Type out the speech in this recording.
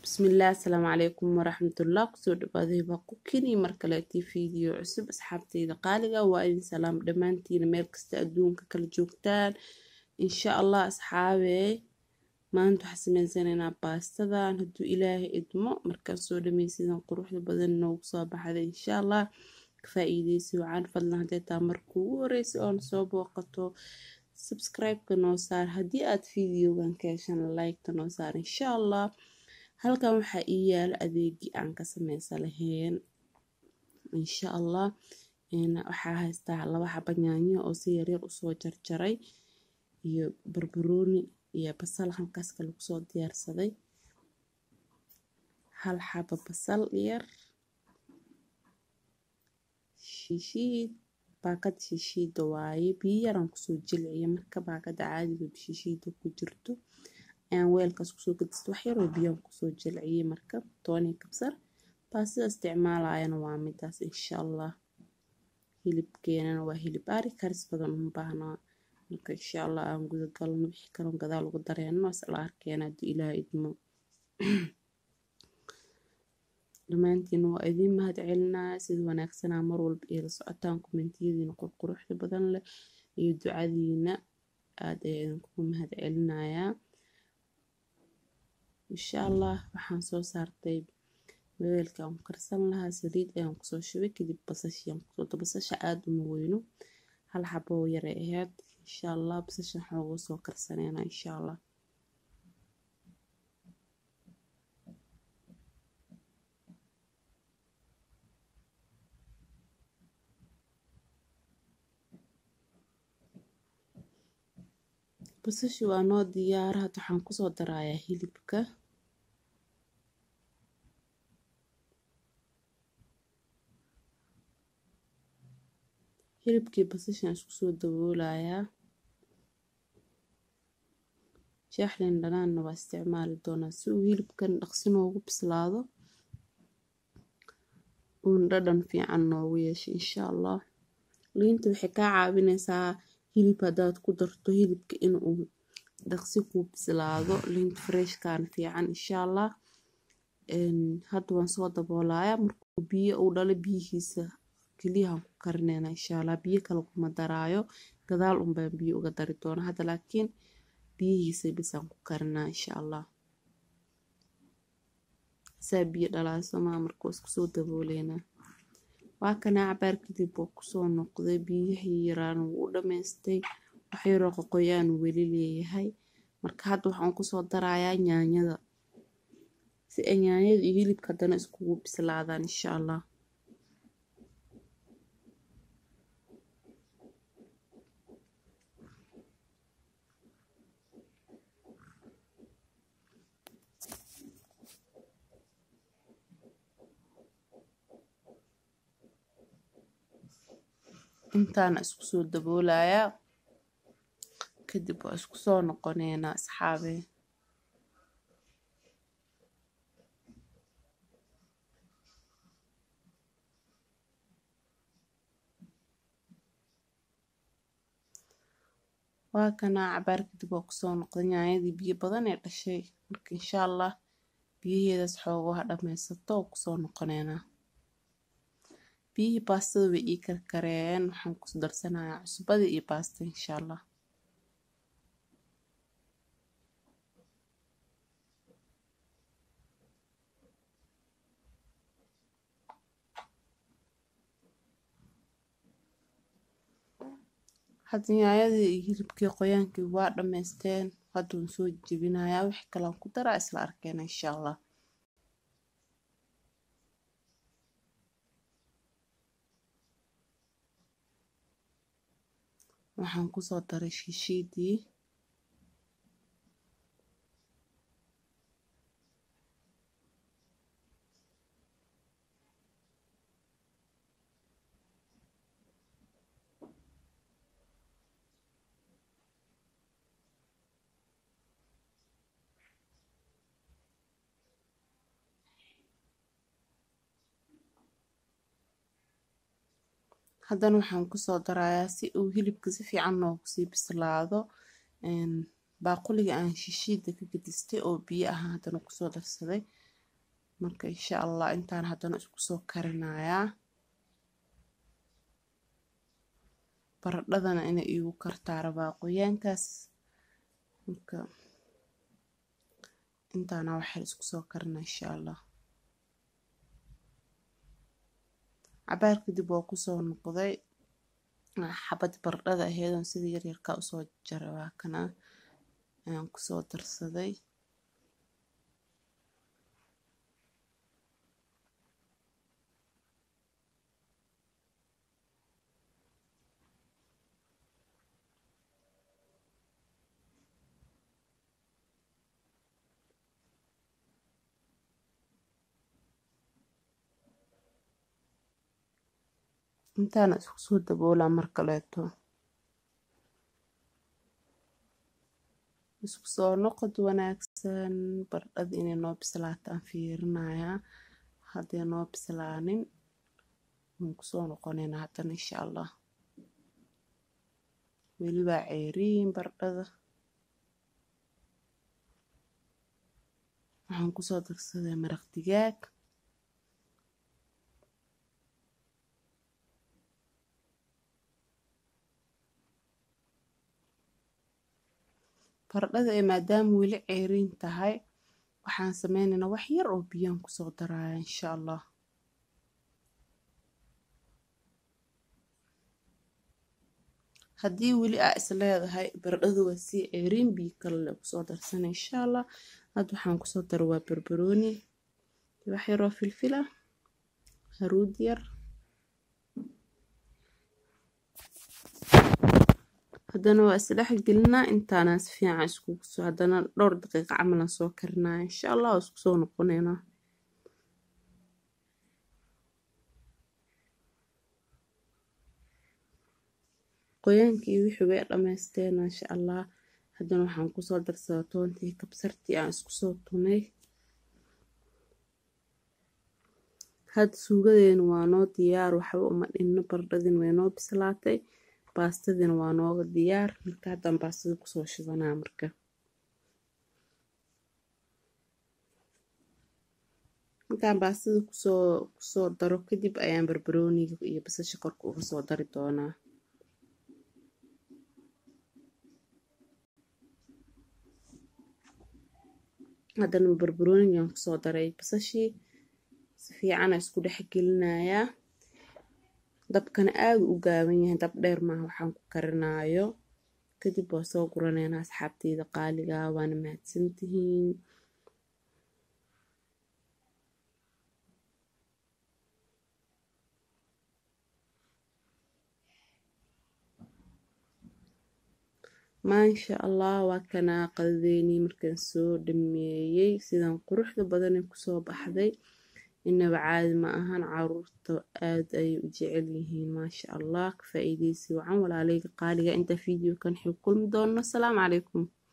bismillaah asalaamu calaykum waraxmatullah kusoo dhawaaday baa ku keni mar kaleetii fiideo cusub asxaabteyda qaaliga waa idin salaam dhammaantiina meel kasta adduunka kala joogtaan insha allah asxaabee maanta waxaa sameysanaynaa baastadan hadduu ilaahay idmo markaan soo dhameysidan quruxda badan noogu soo baxda insha allah ka faa-iideysi wacan fadlan hadday taa marka ugu horeysa oona soo booqato subscribe-ka noo saar haddii aad fiideogan ka heshan like-ta noo saar insha allah halkan waxaa ii yaalo adeegii aan ka sameysa lahayn insha allah waxaa haystaa laba xaba yaanyo oo si yaryar usoo jarjaray iyo barbarooni iyo basal halkaas kale kusoo diyaarsaday hal xaba basal yar shishiid baakad shishiida waaye biyo yaraan kusoo jilciya marka baakada caadiga shishiida ku jirto ayaan weelkaas kusoo gadista wax yaroo biyaan kusoo jilciyey marka tooni kabsar baasida isticmaalayana waa midaas insha allah hilibkeenana waa hilib ari karis badan uma baahnaa marka insha allah aan guda galno wixii kaloo gadaal ugu dareeno isla arkeena haddii ilaah idmo dhammaantiin waa idiin mahad celinaya sida wanaagsanaa mar walba iyo la socotaan kommentiyadiina qurquruxda badan leh iyo ducadiina aad ayaa idinkugu mahad celinayaa insha allah waxaan soo saartay weelka aan ku karsan lahaa saliid ayaan kusoo shubay kadib basashiaan kusoo basasha aada uma weyno hal xabo yaray ahayd insha allah basasha waxaan ugu soo karsaneynaa insha allah basashi waa noo diyaara hadda waxaan kusoo darayaa hilibka hilibkii basashaan isku soo daboolayaa shaaxlin dhanaanna waa isticmaali doonaa si uu hilibkan dhaqsi noogu bislaado uun dhadhan fiican noogu yeesho insha allah liinta waxay kaa caawineysaa hilib haddaad ku darto hilibka inuu dhaqsi kuu bislaado liinta freshkan fiican insha allah hadda waan soo daboolayaa markuu biyo uu dhalo biyihiisa keliyahan ku karineyna insha allah biyo kale kuma daraayo gadaal unbaan biyo uga dari doona hadda laakiin biyihiisa bisaan ku karinaa insha allah saa biyo dhalaasomaa markuu isku soo dabooleynaa waa kanaa cabaar kadib oo kusoo noqday biyihii yaraan wuu u dhammaystay wax yaroo qoqoyaan weli leeyahay marka hadda waxaan kusoo darayaa yaanyada si ay yaanyada iyo hilibka haddana iskugu bislaadaan insha allah intaana isku soo daboolayaa kadib waa isku soo noqoneynaa asxaabee waa kanaa cabaar kadib waa kusoo noqday yaanyadii biyo badan ee dhashay marka insha allah biyaheedaas xoogaha dhammaysato oo kusoo noqoneynaa biyihii baastada way ii karkareen waxaan ku darsanayaa cusbadii iyo baasta insha allah hadda yaanyadii iyo hilibkii qoyaankii waa dhammaysteen hadda waan soo jebinayaa wixii kalean ku daraa isla arkeena insha allah waxaan kusoo daray shishiidii haddana waxaan kusoo darayaa si uu hilibka si fiican noogu sii bislaado baaquliga aan shishiida ka gadistay oo biyo ahaa haddana kusoo darsaday marka insha allah intaan haddana isku soo karinayaa baradhadana inay iigu kartaa rabaa qoyaankaas marka intaana waxay isku soo karina insha allah cabaar kadib waa kusoo noqday xabad baradhada aheedoon sida yaryarkaa usoo jaray waa kana ayaan kusoo darsaday intaana isku soo daboolaa mar kaleeto isku soo noqod wanaagsan baradhada inay noo bislaataan fiirinayaa hadday noo bislaanin waan kusoo noqonaynaa haddana insha allah welibaa ceeriin baradhada waxaan kusoo darsaday maraq digaag baradhada ee maadaama weli ceeriin tahay waxaan sameynaynaa wax yar oo biyaan kusoo daraya insha allah haddii weli aa is leedahay baradhadu waa sii ceeriin biyo kale le kusoo darsana insha allah hadda waxaan kusoo dara waa barbarooni wax yaroo filfila haruud yar haddana waa isdhex gelinaa intaanaan si fiican iskugu soo haddana dhowr daqiiqa camalan soo karinaa insha allah waa isku soo noqonaynaa qoyaankii wixii way dhammaysteena insha allah haddana waxaan kusoo darsadaa toontii kabsartii aan isku soo tunay hadda suugadeena waa noo diyaar waxba uma dhinno baradhadin way noo bislaatay baastadina waa nooga diyaar marka haddaan baastada kusoo shidanaa marka markaan baastada kusoo kusoo daro kadib ayaan barbarooniga iyo basasha korka uga soo dari doonaa haddana barbaroonigaan kusoo daray basashii si fiicana isku dhex gelinayaa dabkana aada u gaaban yahay dab dheer maaha waxaan ku karinaayo kadib waa soo guraneynaa asxaabteyda qaaliga waana mahadsantihiin maasha allah waa kanaa qadadeynii markaan soo dhameeyey sidan quruxda badanee kusoo baxday inaba caadi ma ahan caruurta aad ayay u jecel yihiin maasha allah ka faa-iideysi wacan walaaleyga qaaliga inta video kan xig kulmi doono asalaamu calaykum